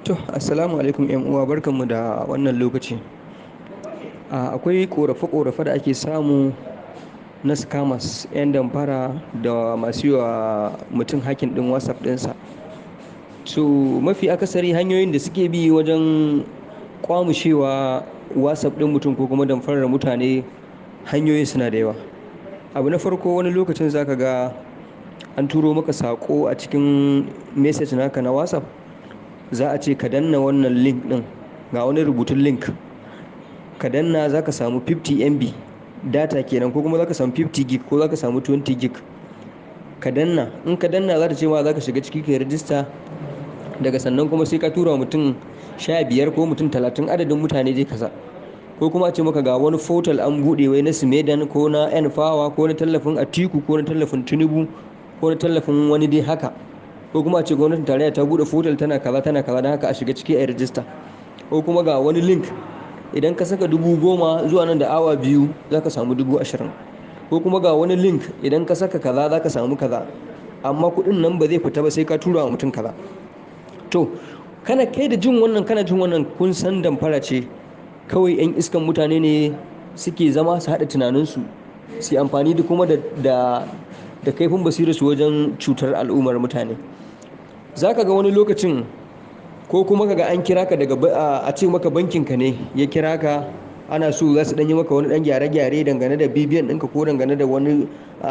To, assalamu alaikum ƴan uwa barkanmu da wannan lokaci. A akwai ƙorafe-ƙorafe da ake samu na scammers, 'yan damfara da masu yi wa mutum hacking ɗin WhatsApp ɗinsa. So mafi akasari hanyoyin da suke bi wajen ƙwamushewa WhatsApp ɗin mutum ko kuma damfarar mutane hanyoyin suna da yawa. Abu na farko wani lokacin za ka ga an turo maka saƙo a cikin message naka na WhatsApp. Za a ce ka danna wannan link ɗin, ga wani rubutun link. Ka danna za ka samu 50 MB data kenan ko kuma za ka samu 50 gig ko za ka samu 20 gig. Ka danna, in ka danna za ta ce ma za ka shiga ciki ka yi rajista. Daga sannan kuma sai ka tura wa mutum sha biyar ko mutum talatin adadin mutane dai kaza. Ko kuma a ce maka ga wani portal an buɗe wai na Sumedan ko na Npower ko na tallafin Atiku ko na tallafin Tinubu ko na tallafin wani dai haka. Ko kuma a ce gwamnatin tarayya ta buɗe portal tana kaza tana kaza don haka a shiga ciki a yi rajista. Ko kuma ga wani link idan ka saka dubu goma zuwa nan da awa biyu za ka samu dubu ashirin. Ko kuma ga wani link idan ka saka kaza za ka samu kaza. Amma kuɗin nan ba zai fita ba sai ka tura wa mutum kaza. To, kana kai da jin wannan kana jin wannan kun san damfara ce. Kawai 'yan iskan mutane ne suke zama su haɗa tunaninsu, su yi amfani da kuma da, da, da kaifin basirarsu wajen cutar al'ummar mutane. Za ka ga wani lokacin ko kuma ka ga an kira ka daga a ce maka bankinka ne ya kira ka ana so za su ɗan yi maka wani ɗan gyare-gyare dangane da BVN ɗinka ko dangane da wani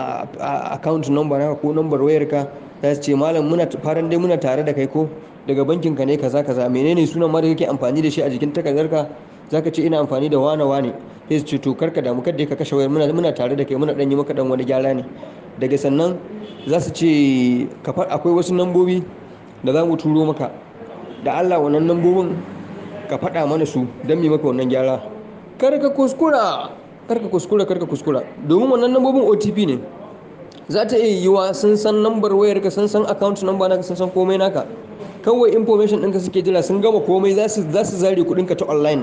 account number naka ko number wayarka. Za su ce malam muna faran dai muna tare da kai ko daga bankinka ne kaza kaza. Menene sunan ma da kake amfani da shi a jikin takardarka? Za ka ce ina amfani da wane wane. Sai su ce to kar ka damu kar dai ka kashe wayar muna, muna tare da kai muna ɗan yi maka ɗan wani gyara ne. Daga sannan za su ce ka fa akwai wasu lambobi da za mu turo maka. Da Allah wannan lambobin ka faɗa mana su don mu yi maka wannan gyara. Kar ka kuskura, kar ka kuskura, kar ka kuskura. Domin wannan lambobin OTP ne. Za ta iya yiwuwa sun san lambar wayarka, sun san account number naka, sun san komai naka. Kawai information ɗinka suke jira sun gama komai za su, za su zare kuɗinka ta online.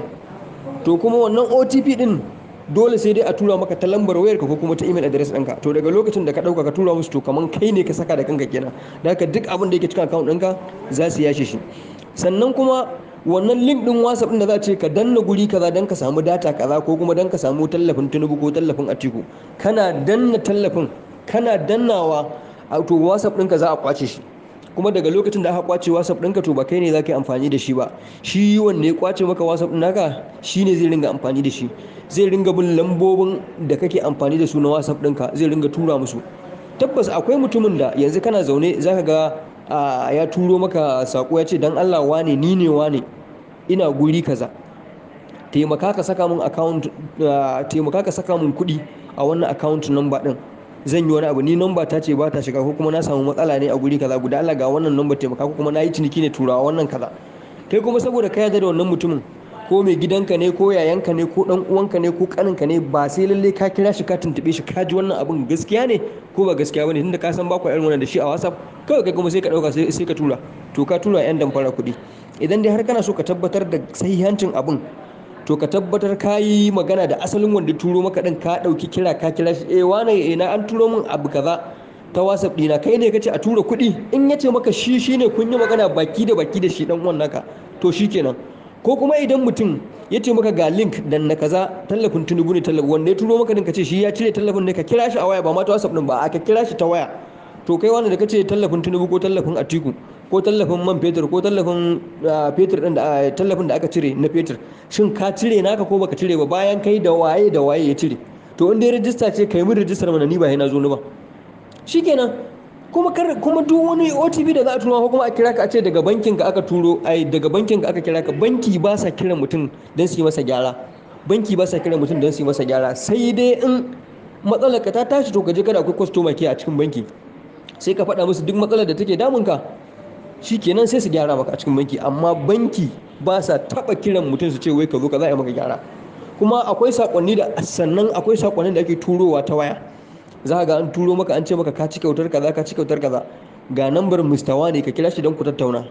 To kuma wannan OTP ɗin dole sai dai a tura maka ta lambar wayarka ko kuma ta email address ɗinka. To daga lokacin da ka ɗauka ka tura musu to kaman kai ne ka saka da kanka kenan. Da haka duk abin da yake cikin account ɗinka za su yashe shi. Sannan kuma wannan link ɗin WhatsApp ɗin da za a ce ka danna guri kaza don ka samu data kaza ko kuma don ka samu tallafin Tinubu ko tallafin Atiku. Kana danna tallafin, kana dannawa to WhatsApp ɗinka za a ƙwace shi. Kuma daga lokacin da aka ƙwace WhatsApp ɗinka to ba kai ne za ka yi amfani da shi ba. Shi wanda ya ƙwace maka WhatsApp ɗin naka shi ne zai ringa amfani da shi. Zai ringa bin lambobin da kake amfani da su na WhatsApp ɗinka zai ringa tura musu. Tabbas akwai mutumin da yanzu kana zaune za ka ga a ya turo maka saƙo ya ce don Allah wane ni ne wane ina guri kaza. Taimaka ka saka mun account, taimaka ka saka mun kuɗi a wannan account number ɗin. Zan yi wani abu ni number ta ce ba ta shiga ko kuma na samu matsala ne a guri kaza. Guda Allah ga wannan number taimaka ko kuma na yi ciniki ne turawa wannan kaza. Kai kuma saboda ka yarda da wannan mutumin ko mai gidanka ne ko yayanka ne ko ɗan uwanka ne ko ƙaninka ne ba sai lallai ka kira shi ka tuntuɓe shi ka ji wannan abun gaskiya ne ko ba gaskiya bane tunda ka san ba ku irin wannan da shi a WhatsApp kawai kai kuma sai ka ɗauka sai, sai ka tura. To ka tura 'yan damfara kuɗi. Idan dai har kana so ka tabbatar da sahihancin abun to ka tabbatar ka yi magana da asalin wanda turo maka ɗin ka ɗauki kira ka kira shi eh wane eh na an turo min abu kaza ta WhatsApp ɗina kai ne kace a tura kuɗi in ya ce maka shi shine kun yi magana baki da baki da shi ɗan uwan naka to shi kenan. Ko kuma idan mutum ya ce maka ga link dan na kaza tallafin Tinubu ne tallafi wanda ya turo maka ɗin ka ce shi ya cire tallafin ne ka kira shi a waya ba ma ta WhatsApp ɗin ba a ka kira shi ta waya. To kai wanda da kace tallafin Tinubu ko tallafin Atiku ko tallafin man fetur ko tallafin fetur ɗin da tallafin da aka cire na fetur shin ka cire naka ko baka cire ba bayan kai da waye da waye ya cire. To in dai rajista ce kai mun rajistar mana ni ba sai na zo ni ba. Shikenan kuma kar kuma duk wani OTP da za a turo ko kuma a kira ka a ce daga bankin ka aka turo ai daga bankin ka aka kira ka banki ba sa kiran mutum don su yi masa gyara. Banki ba sa kiran mutum don su yi masa gyara sai dai in matsalar ka ta tashi to ka je kada akwai customer care a cikin banki. Sai ka faɗa musu duk matsalar da take damunka. Shi kenan sai su gyara maka a cikin banki amma banki ba sa taɓa kiran mutum su ce wai ka zo ka za a yi maka gyara. Kuma akwai saƙonni da sannan akwai saƙonnin da ake turowa ta waya. Za ka ga an turo maka an ce maka ka ci kyautar kaza ka ci kyautar kaza. Ga nambar Mr. Wane ka kira shi don ku tattauna.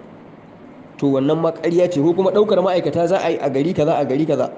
To wannan ma ƙarya ce ko kuma ɗaukar ma'aikata za a yi a gari kaza a gari kaza.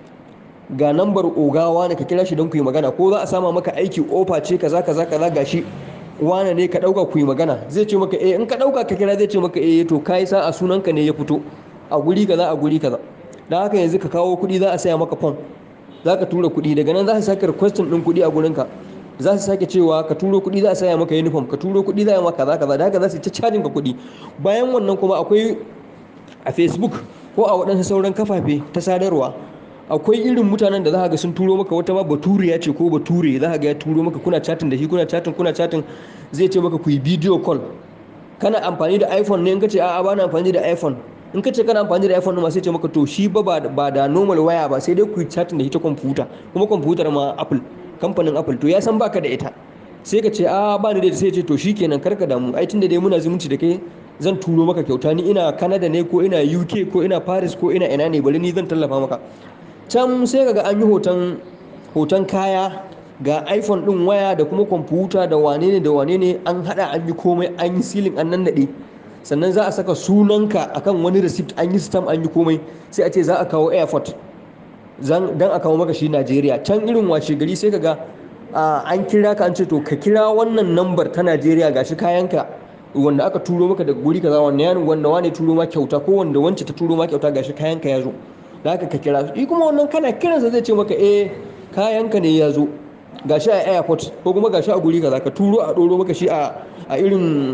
Ga nambar ogawa ne ka kira shi don ku yi magana ko za a sama maka aiki ofa ce kaza kaza kaza gashi. wane ne ka ɗauka ku yi magana zai ce maka eh in ka ɗauka ka kira zai ce maka eh to kai sa a sunanka ne ya fito a guri kaza a guri kaza dan haka yanzu ka kawo kuɗi za a saya maka fom za ka tura kuɗi daga nan za su sake requestin ɗin kuɗi a gurinka za su sake cewa ka turo kuɗi za a saya maka uniform ka turo kuɗi za a maka kaza kaza da haka za su ta cajin ka kuɗi bayan wannan kuma akwai a facebook ko a waɗansu sauran kafafe ta sadarwa akwai irin mutanen da za ga sun turo maka wata ma baturiya ce ko bature za ga ya turo maka kuna chatin da shi kuna chatin kuna chatin zai ce maka ku yi video call kana amfani da iphone ne in ka ce a'a ba na amfani da iphone in ka ce kana amfani da iphone ma sai ce maka to shi ba ba da normal waya ba sai dai ku yi chatin da ita kwamfuta kuma kwamfutar ma apple kamfanin apple to ya san baka da ita sai ka ce a ba ni da sai ce to shikenan karka damu ai tunda dai muna zumunci da kai zan turo maka kyauta ni ina canada ne ko ina uk ko ina paris ko ina ina ne bari ni zan tallafa maka can sai kaga an yi hoton hoton kaya ga iphone din waya da kuma kwamfuta da wane ne da wane ne an hada an yi komai an yi silin an nan nade sannan za a saka sunanka akan wani receipt an yi stamp an yi komai sai a ce za a kawo airport dan a kawo maka shi Najeriya can irin washe gari sai kaga an kira ka an ce to ka kira wannan nambar ta Najeriya gashi kayanka wanda aka turo maka daga guri kaza wanda ya wanda wane turo ma kyauta ko wanda wance ta turo ma kyauta gashi kayanka ya zo da haka ka kira shi kuma wannan kana kiransa zai ce maka eh kayanka ne ya zo gashi a airport ko kuma gashi a guri kaza ka turo a doro maka shi a irin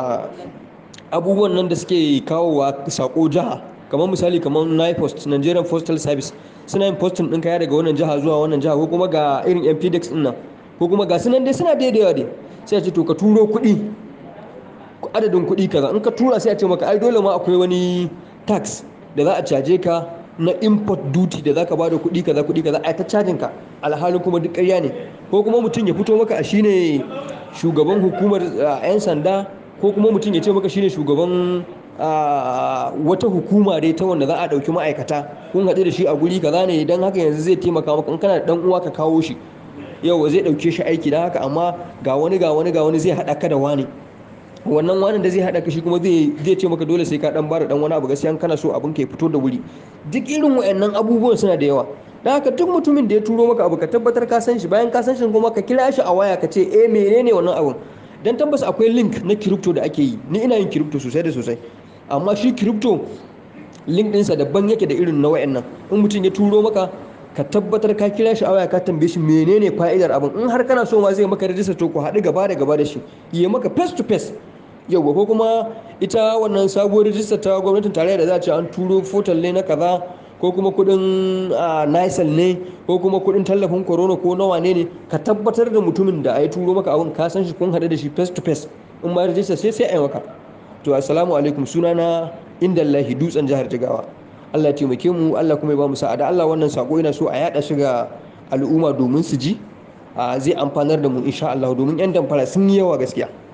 abubuwan nan da suke kawowa sako jiha kamar misali kamar NIPOST Nigerian Postal Service suna yin postin ɗin kaya daga wannan jiha zuwa wannan jiha ko kuma ga irin MPDX ɗin nan ko kuma ga sunan dai suna da yawa dai sai a ce to ka turo kuɗi adadin kuɗi kaza in ka tura sai a ce maka ai dole ma akwai wani tax da za a caje ka na import duty da zaka bada kuɗi kaza kuɗi kaza ai ta cajin ka alhalin kuma duk ƙarya ne ko kuma mutum ya fito maka a shine shugaban hukumar 'yan sanda ko kuma mutum ya ce maka shine shugaban wata hukuma dai ta wanda za a ɗauki ma'aikata kun haɗu da shi a guri kaza ne don haka yanzu zai taimaka maka in kana da ɗan uwa ka kawo shi yau zai ɗauke shi aiki don haka amma ga wani ga wani ga wani zai haɗa ka da wani wannan wani da zai haɗa ka shi kuma zai ce maka dole sai ka ɗan bada ɗan wani abu gaskiya kana so abin ka ya fito da wuri duk irin wayannan abubuwan suna da yawa don haka duk mutumin da ya turo maka abu ka tabbatar ka san shi bayan ka san shi kuma ka kira shi a waya ka ce eh menene wannan abun dan tabbas akwai link na crypto da ake yi ni ina yin crypto sosai da sosai amma shi crypto link ɗinsa daban yake da irin na wayannan in mutum ya turo maka ka tabbatar ka kira shi a waya ka tambaye shi menene fa'idar abin in har kana so ma zai maka rajista to ku haɗu gaba da gaba da shi yi maka face to face yauwa ko kuma ita wannan sabuwar rajista ta gwamnatin tarayya da za a ce an turo fotal ne na kaza ko kuma kudin nisal ne ko kuma kudin tallafin corona ko nawa ne ne ka tabbatar da mutumin da a yi turo maka abin ka san shi kun haɗu da shi face to face in ma rajista sai sai a yi maka to assalamu alaikum sunana indallahi dutsen jihar jigawa Allah ya taimake mu Allah kuma ya ba mu sa'ada Allah wannan sako ina so a yada shi ga al'umma domin su ji zai amfanar da mu insha Allah domin yan damfara sun yi yawa gaskiya